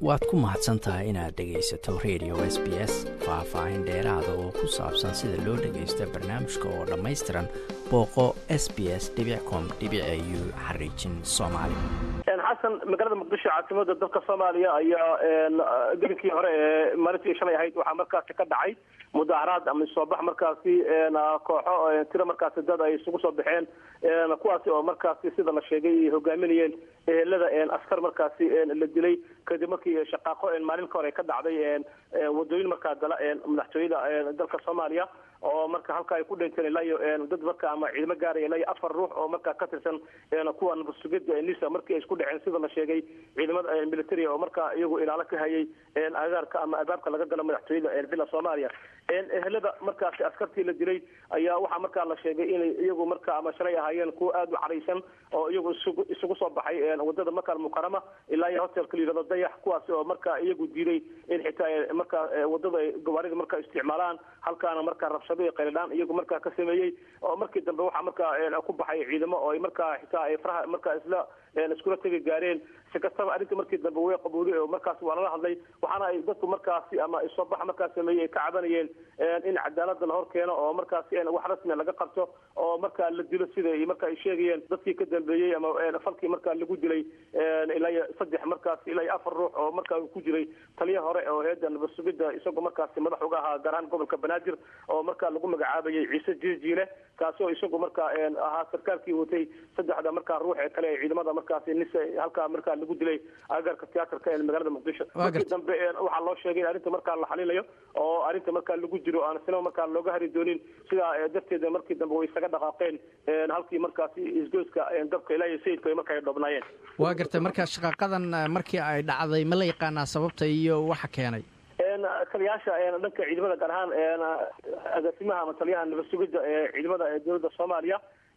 waad ku mahadsan tahay inaad dhegaysato radio s b s faah-faahin dheeraada oo ku saabsan sida loo dhagaysto barnaamijka oo dhammaystiran booqo s b s com u xariijin soomaali xasan magaalada muqdisho caasimada dalka soomaaliya ayaa gelinkii hore ee maalintii shalay ahayd waxaa markaasi ka dhacay mudaaharaad ama soobax markaasi kooxo tiro markaasi dad ay isugu soo baxeen kuwaasi oo markaasi sida la sheegay ay hogaaminayeen ehelada askar markaasi la dilay kadib markii shaqaaqo maalin ka hore ka dhacday wadooyin markaa gala madaxtooyada dalka soomaaliya oo marka halka ay ku dhinteen ilaa iyo dad marka ama ciidamo gaaraya ilaa iyo afar ruux oo markaa ka tirsan kuwa nabadsugida nisa markii ay isku dhaceen sida la sheegay ciidamada military oo markaa iyagu ilaalo ka hayay agaarka ama albaabka laga galo madaxtooyada villa soomaaliya ehelada markaasi askartii la dilay ayaa waxaa markaa la sheegay inay iyagu marka ama shalay ahaayeen kuwa aada u caraysan oo iyagu isugu soo baxay wadada makal mukarama ilaa iyo hotelka la yihahdo dayax kuwaasi oo markaa iyagu diiday in xitaa markaa wadada ay gawaarida markaa isticmaalaan halkaana markaa rabshado iyo qayladhaan iyagu markaa ka sameeyey oo markii dambe waxaa markaa ku baxay ciidamo oo ay markaa xitaa ay faraha markaa isla iskula tegi gaareen si kastaba arrinta markii dambe way qabuuday oo markaas waa lala hadlay waxaana ay dadku markaasi ama soobaxa markaa sameeyey ay ka cabanayeen in cadaalada la hor keeno oo markaasi wax rasmia laga qabto oo markaa la dilo sida marka ay sheegayeen dadkii ka dambeeyey ama falkii markaa lagu dilay ilaa iyo saddex markaasi ilaa iyo afar ruux oo markaa ku jiray taliya hore oo heeda nabadsugida isagoo markaasi madax uga ahaa gaar ahaan gobolka banaadir oo markaa lagu magacaabayay ciise jiijiile kaasi oo isagu markaa ahaa sarkaalkii watay saddexda markaa ruux ee kale ee ciidamada markaasi nis halkaa markaa lagu dilay agaarka tiyaatarka ee magaalada muqdisho markii dambe waxaa loo sheegay in arrinta markaa la xalilayo oo arrinta markaa lagu jiro aan sinaba markaa looga hari doonin sidaa darteeda markii dambe way isaga dhaqaaqeen halkii markaasi isgoyska dabka ilaa iyo sayidku ay markaa ay dhoobnaayeen waa gartay marka shaqaaqadan markii ay dhacday ma la yaqaanaa sababta iyo waxa keenay taliyaasha dhanka ciidamada gaar ahaan agaasimaha ama taliyaha nabadsugida ee ciidamada ee dowladda soomaaliya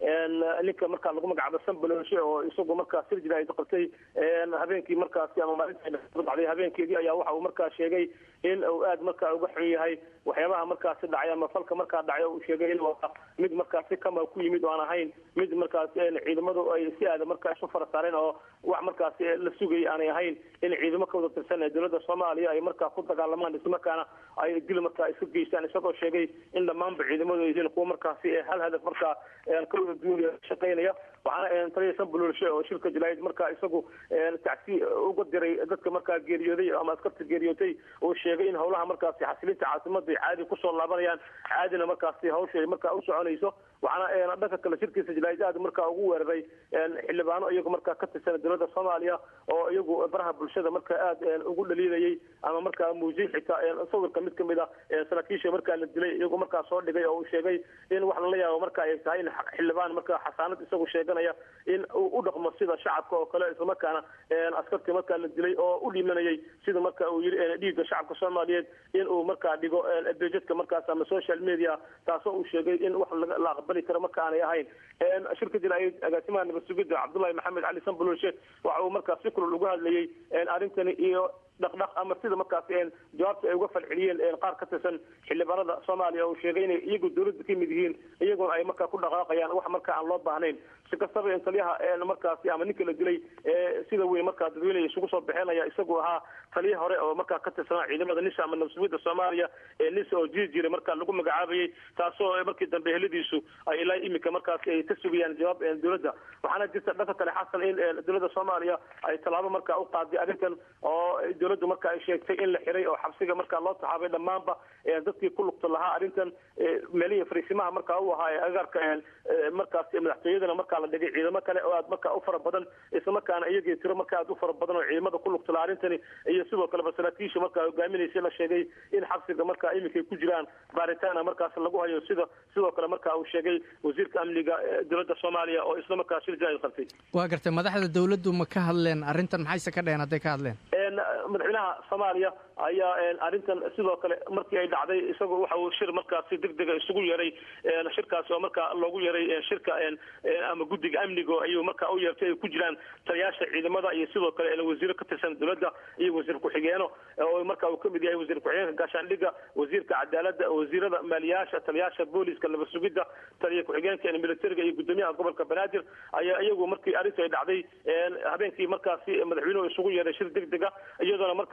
ninka markaa lagu magacaabo sanbalonshe oo isagu markaa sirjira ay qabtay habeenkii markaasi ama maalinta habeenkeedii ayaa waxa uu markaa sheegay in uu aad markaa uga xun yahay waxyaabaha markaasi dhacay ama falka markaa dhacay uu sheegay in waa mid markaasi kama ku yimid oo aan ahayn mid markaasi ciidamadu ay si aada markaa isu fara saareen oo wax markaasi la sugayay aanay ahayn in ciidamo ka wada tirsan ee dowladda soomaaliya ay markaa ku dagaalamaan islamarkaana ay dil markaa isu geystaan isagoo sheegay in dhammaanba ciidamadu ay yihiin kuwa markaasi hal hadaf markaa ka wada duuniya shaqaynaya waxaana taliya sanbulolshe oo shirka jalaayid markaa isagu tacsi uga diray dadka markaa geeriyooday ama askarta geeriyootay uu sheegay in howlaha markaasi xasilinta caasimada ay caadi kusoo laabanayaan caadina markaasi hawsha ay markaa u soconayso waxaana dhanka kale shirkiisa jalaayid aad markaa ugu weeraray xildhibaano iyagu markaa ka tirsan dowladda soomaaliya oo iyagu baraha bulshada markaa aad ugu dhaliilayay ama markaa muujiyey xitaa sawirka mid kamid a saraakiisha markaa la dilay iyagu markaa soo dhigay oo uu sheegay in wax lala yaabo marka ay tahay in xildhibaan markaa xasaanad isagu sheeganaya in uu u dhaqmo sida shacabka oo kale islamarkaana askartii markaa la dilay oo u dhimanayay sida marka uu yiri dhiigga shacabka soomaaliyeed in uu markaa dhigo bejadka markaas ama social media taasoo uu sheegay in wax la aqbali karo marka aanay ahayn shirka jalaayid agaasimaha nabadsugida cabdullahi maxamed cali sanbulolshe waxa uu markaa si kulul uga hadlayay arrintani iyo dhaqdhaq ama sida markaasi jawaabta ay uga falceliyeen qaar ka tirsan xildhibaanada soomaaliya uu sheegay inay iyagu dowladda ka mid yihiin iyaguna ay markaa ku dhaqaaqayaan wax markaa aan loo baahnayn si kastaba in taliyaha markaasi ama ninka la dilay sida weyn markaa dadweyne isugu soo bixinaya isagu ahaa taliya hore oo markaa ka tirsanaa ciidamada nisa ama nabsugida soomaaliya ee nisa oo jiri jira markaa lagu magacaabayay taasoo markii dambe heladiisu ay ilaa imika markaasi ay ka sugayaan jawaab dowladda waxaana jirta dhanka kale xasan in dowladda soomaaliya ay tallaabo markaa u qaaday arrintan oo dowladdu marka ay sheegtay in la xiray oo xabsiga markaa loo taxaabay dhammaanba dadkii ku lugta lahaa arrintan meelihii fariisimaha markaa u ahaa ee agaarka markaas madaxtooyadana markaa la dhigay ciidamo kale oo aad markaa u fara badan islamarkaana iyagii tiro markaa aad u fara badan oo ciidamada ku lugta lahaa arrintani iyo sidoo kaleba saraakiisha markaa hogaaminaysay la sheegay in xabsiga markaa iminkay ku jiraan baaritaana markaas lagu hayo sida sidoo kale markaa uu sheegay wasiirka amniga dowladda soomaaliya oo isla markaa shir jaaid qabtay waa gartay madaxda dowladdu ma ka hadleen arrintan maxayse ka dheheen hadday ka hadleen madaxweynaha soomaaliya ayaa arrintan sidoo kale markii ay dhacday isagu waxa uu shir markaasi degdega isugu yeeray shirkaasi oo markaa loogu yeeray shirka ama guddiga amniga ayuu markaa u yeertay ay ku jiraan taliyaasha ciidamada iyo sidoo kale wasiiro ka tirsan dowladda iyo wasiir ku-xigeeno oo marka uu kamid yahay wasiir ku-xigeenka gaashaandhigga wasiirka cadaaladda wasiirada maaliyaasha taliyaasha booliska nabad sugidda taliya ku-xigeenka militariga iyo gudoomiyaha gobolka banaadir ayaa iyagu markii arrintu ay dhacday habeenkii markaasi madaxweynuhu isugu yeeray shir degdega iyadoona marka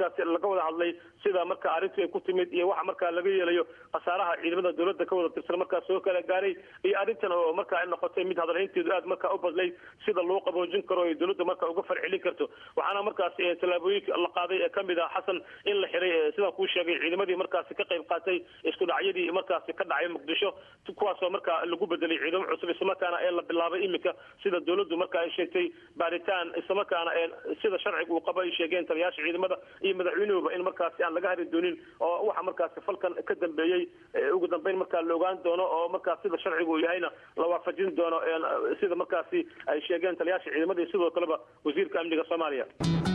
markaasi laga wada hadlay sida marka arrintu ay ku timid iyo waxa markaa laga yeelayo khasaaraha ciidamada dowladda ka wada tirsan markaa soo kala gaaray iyo arrintan oo markaa ay noqotay mid hadalhaynteedu aad markaa u badlay sida loo qaboojin karo ee dowladda markaa uga farcelin karto waxaana markaasi tallaabooyinka la qaaday ee kamid ah xasan in la xiray sidaan kuu sheegay ciidamadii markaasi ka qayb qaatay isku dhacyadii markaasi ka dhacay muqdisho kuwaasoo markaa lagu bedelay ciidamo cusub islamarkaana ee la bilaabay iminka sida dowladdu marka ay sheegtay baaritaan islamarkaana sida sharciga uu qaba ay sheegeen taliyaasha ciidamada iyo madaxweynuhuba in markaasi aan laga hari doonin oo waxa markaasi falkan ka dambeeyey ugu dambeyn markaa la ogaan doono oo markaas sida sharciga uu yahayna la waafajin doono sida markaasi ay sheegeen taliyaasha ciidamada iyo sidoo kaleba wasiirka amniga soomaaliya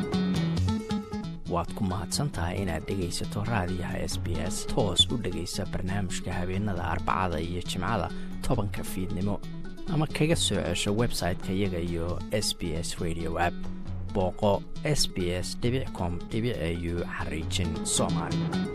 waad ku mahadsan tahay inaad dhegaysato raadiyaha s b s toos u dhegaysa barnaamijka habeenada arbacada iyo jimcada tobanka fiidnimo ama kaga soo cesho website-ka iyaga iyo s b s radio app booqo s b s com au xariijin soomaali